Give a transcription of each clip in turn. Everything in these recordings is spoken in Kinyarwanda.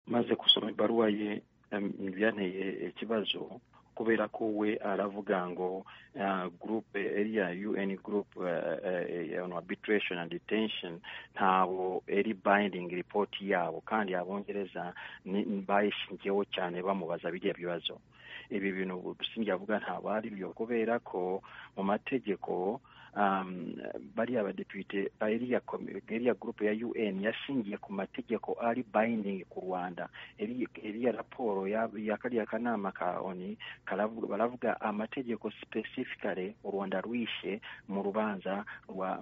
maze gusoma ibaruwa ye byanteye ikibazo kubera ko we aravuga ngo gurupe eriya un gurupe on arbitration and detention ntawo eri binding report yabo kandi abongereza bayishingiyeho cyane bamubaza biriya bibazo ibi bintu dusinjye avuga ntabwo ari byo kubera ko mu mategeko bariya badepite iriya gurupe ya un yashingiye ku mategeko ari bayindingi ku rwanda iriya raporo ya kariya kanama ka oni baravuga amategeko sipesifikare u rwanda rwishe mu rubanza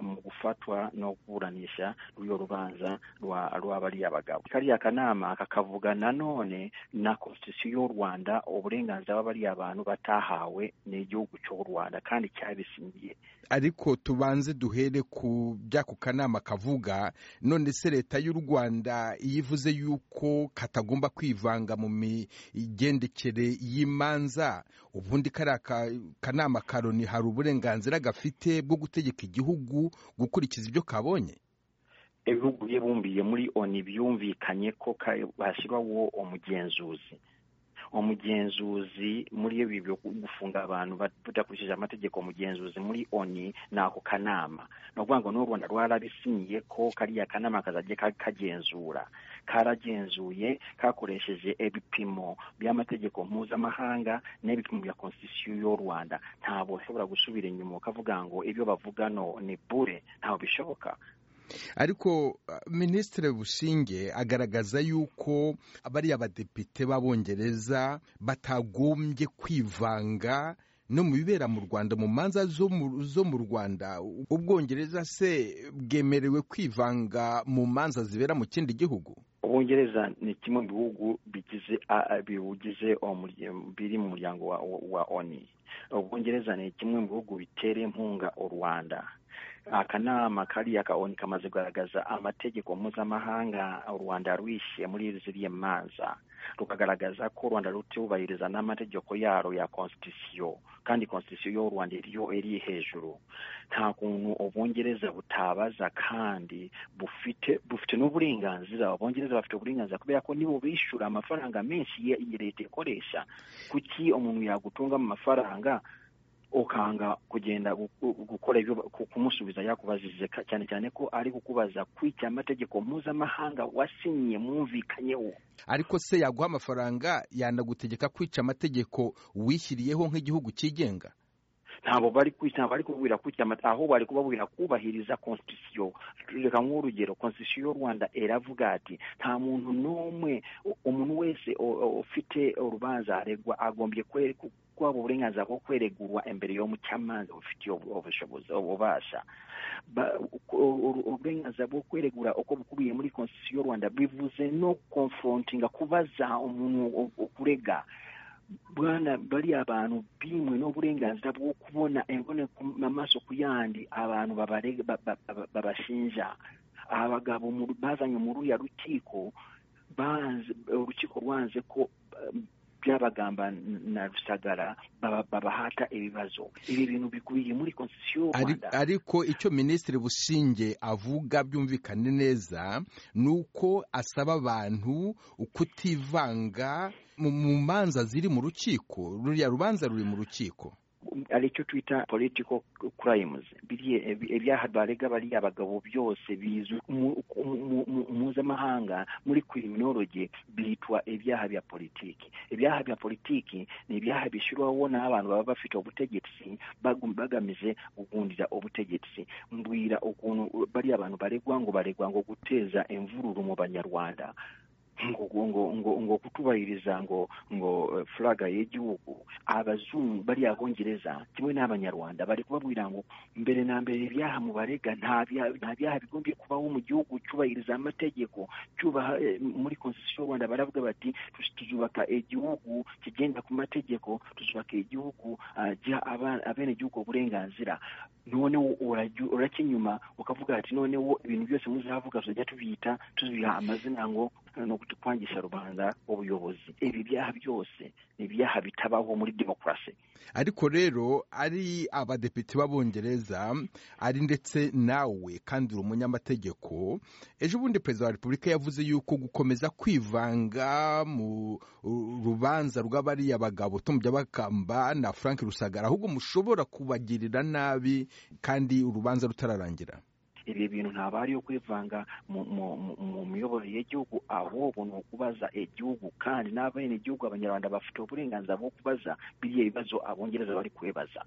mu gufatwa no kuburanisha rw'iyo rubanza rwa bariya bagabo kariya kanama kakavuga nanone na konstitusiyo y'u rwanda uburenganzira bw'abariya bantu batahawe n'igihugu cy'u rwanda kandi cyabisingiye ariko tubanze duhere ku by'ako kanama kavuga none se leta y'u rwanda iyo ivuze yuko katagomba kwivanga mu migendekere y'imanza ubundi kariya kanama ka loni hari uburenganzira gafite bwo gutegeka igihugu gukurikiza ibyo kabonye ibihugu bibumbiye muri oni byumvikanye ko hashyirwaho umugenzuzi umugenzuzi muri ibi byo gufunga abantu badakurikije amategeko umugenzuzi muri oni ni ako kanama ni ukuvuga ngo n'u rwanda rwarabisinyiye ko kariya kanama kazajya kagenzura karagenzuye kakoresheje ibipimo by'amategeko mpuzamahanga n'ibipimo bya konstitusiyo y'u rwanda ntabwo ushobora gusubira inyuma ukavuga ngo ibyo bavugano ni bure ntabwo bishoboka ariko minisitiri bushinge agaragaza yuko bariya badepite b'abongereza batagombye kwivanga no mu bibera mu rwanda mu manza zo mu rwanda ubwongereza se bwemerewe kwivanga mu manza zibera mu kindi gihugu ubwongereza ni kimwe mu bihugu biwugize biri mu muryango wa oni ubwongereza ni kimwe mu bihugu bitera inkunga u rwanda akanama kariya kaoni kamaze kugaragaza amategeko mpuzamahanga u rwanda rwishe muri ziriya manza rukagaragaza ko u rwanda rutubahiriza n'amategeko yaro ya konstitusiyo kandi konstitusiyo y'u rwanda iriyo iri hejuru nta kuntu ubwongereza butabaza kandi bufite bufite n'uburenganzira abongereza bafite uburenganzira kubera ko nibo bishyura amafaranga menshi iyi leta ikoresha kuki umuntu yagutunga mu mafaranga ukanga kugenda gukora ibyo kumusubiza yakubajije cyane cyane ko ari kukubaza kwica amategeko mpuzamahanga wasinyiye mwumvikanyeho ariko se yaguha amafaranga yanagutegeka kwica amategeko wishyiriyeho nk'igihugu cyigenga ntabwo bari ntabwo bari kubwira kucyamata aho bari kubabwira kubahiriza konstitusiyo reka nk'urugero konstitusiyo y'u rwanda iravuga ati nta muntu n'umwe umuntu wese ufite urubanza aregwa agombye kwaba uburenganzira bwo kweregurwa imbere yo mu cyamanza bufitiye ububasha uburenganzira bwo kweregura uko bukubiye muri konstitusiyo y'u rwanda bivuze no konforontinga kubaza umuntu ukurega bwana bariya abantu bimwe n'uburenganzira bwo kubona amaso ku yandi abantu babashinja abagabo bazanye muri uriya rukiko urukiko rwanze ko byabagamba na rusagara babahata ibibazo ibi bintu bikubiye muri konstitusiyo y'u rwanda ariko icyo minisitiri bushinge avuga byumvikane neza ni uko asaba abantu kutivanga mu manza ziri mu rukiko ruriya rubanza ruri mu rukiko aricyo twita political crimes ibyaha barega bariya abagabo byose bizwi mpuzamahanga muri criminology bitwa ibyaha bya politiki ibyaha bya politiki ni ibyaha bishyirwaho n'abantu baba bafite ubutegetsi bagamije kugundira ubutegetsi mbwira ukuntu bariya abantu baregwa ngo baregwa ngo guteza imvururu mu banyarwanda ngo ngo ngo kutubahiriza ngo ngo furaga y'igihugu abazungu bariya bongereza kimwe n'abanyarwanda bari kubabwira ngo mbere na mbere ibyaha mubarega nta byaha bigombye kubaho mu gihugu cyubahiriza amategeko cyubaha muri konstitusiyo y'u rwanda baravuga bati tuzubaka igihugu kigenda ku mategeko tuzubaka igihugu giha abenegihugu uburenganzira noneho urajya inyuma ukavuga ati noneho ibintu byose muzavuga tuzajya tubyita tubiha amazina ngo ni ukwangisha rubanda ubuyobozi ibi byaha byose ni ibyaha bitabaho muri demokarasi ariko rero ari abadepite b'abongereza ari ndetse nawe kandi uri umunyamategeko ejo bundi perezida wa repubulika yavuze yuko gukomeza kwivanga mu rubanza rw'abariya bagabo tumujya bakamba na frank rusagara ahubwo mushobora kubagirira nabi kandi urubanza rutararangira ibi bintu ntabwo ari iyo kwivanga mu miyoborere y'igihugu ahubwo ni ukubaza igihugu kandi n'abenegihugu abanyarwanda bafite uburenganzira bwo kubaza biriya bibazo abongereza bari kubibaza